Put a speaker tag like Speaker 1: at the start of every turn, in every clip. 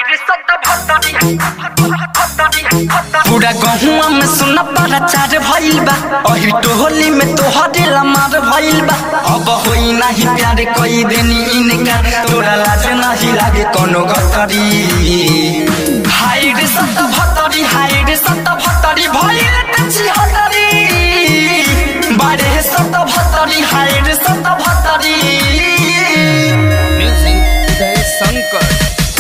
Speaker 1: पूरा गहुआ में सुना पारा चार भइल बा अही टोहली में तोहरे लमार भइल बा अब होई नाही प्यार कई देनी इनका तोरा लाज नाही लागे कोनो गतरी हाय रे सत भतरी हाय रे सत भतरी भइल तछि हतरी बारे सत भतरी हाय रे सत भतरी
Speaker 2: music Jay Shankar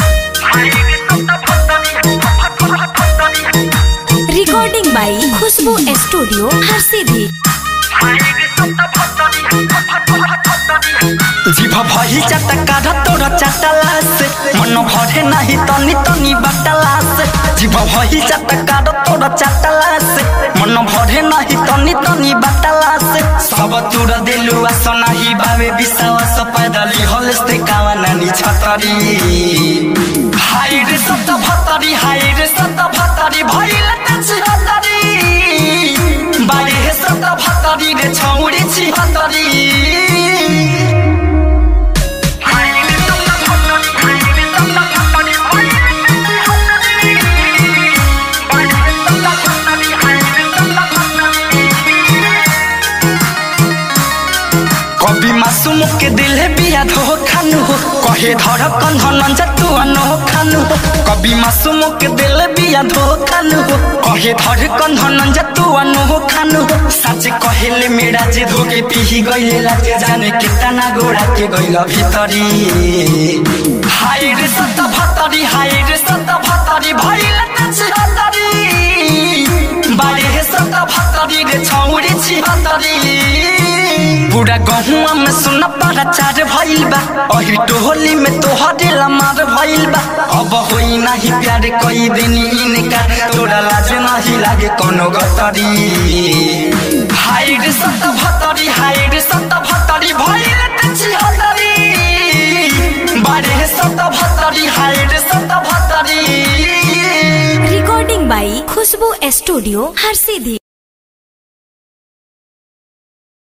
Speaker 3: recording by Khushboo studio हर सीधी
Speaker 1: जीभ भही चटका तोर चटला से मन भरे नाही तनी तनी बटला से जीभ भही चटका तोर चटला से मन भरे नाही तनी तनी बटला से सब तुर देलु आस नाही बावे विश्वास पैदली हल से कावा नानी छतरी हाय रे सत भतरी हाय रे सत भतरी भइल तछि हतरी बारे हे सत भतरी रे छौरी छि हतरी कभी मासूम के दिल है बिया धो खानु हो कहे धर कंधन जतु अनो खानु हो कभी मासूम के दिल बिया धो खानु हो कहे धर कंधन जतु अनो खानु हो सच कहेले मेरा जे धोके पिही गइले लाजे जाने कितना गोड़ा के गइल भितरी हाय रे सत भतरी हाय रे सत भतरी भइल तछि हतरी बारे हे सत भतरी रे छौरी छि हतरी पूरा गहुआ में सुन पारा चार भइल बा अही टोहली में तोहरे लमार भइल बा अब होई नाही प्यार कई देनी इनका तोरा लाज नाही लागे कोनो गतरी हाय रे सत भतरी हाय रे सत भतरी भइल तछि हतरी बारे हे सत भतरी हाय रे सत भतरी
Speaker 3: रिकॉर्डिंग बाई खुशबू स्टूडियो हर सीधी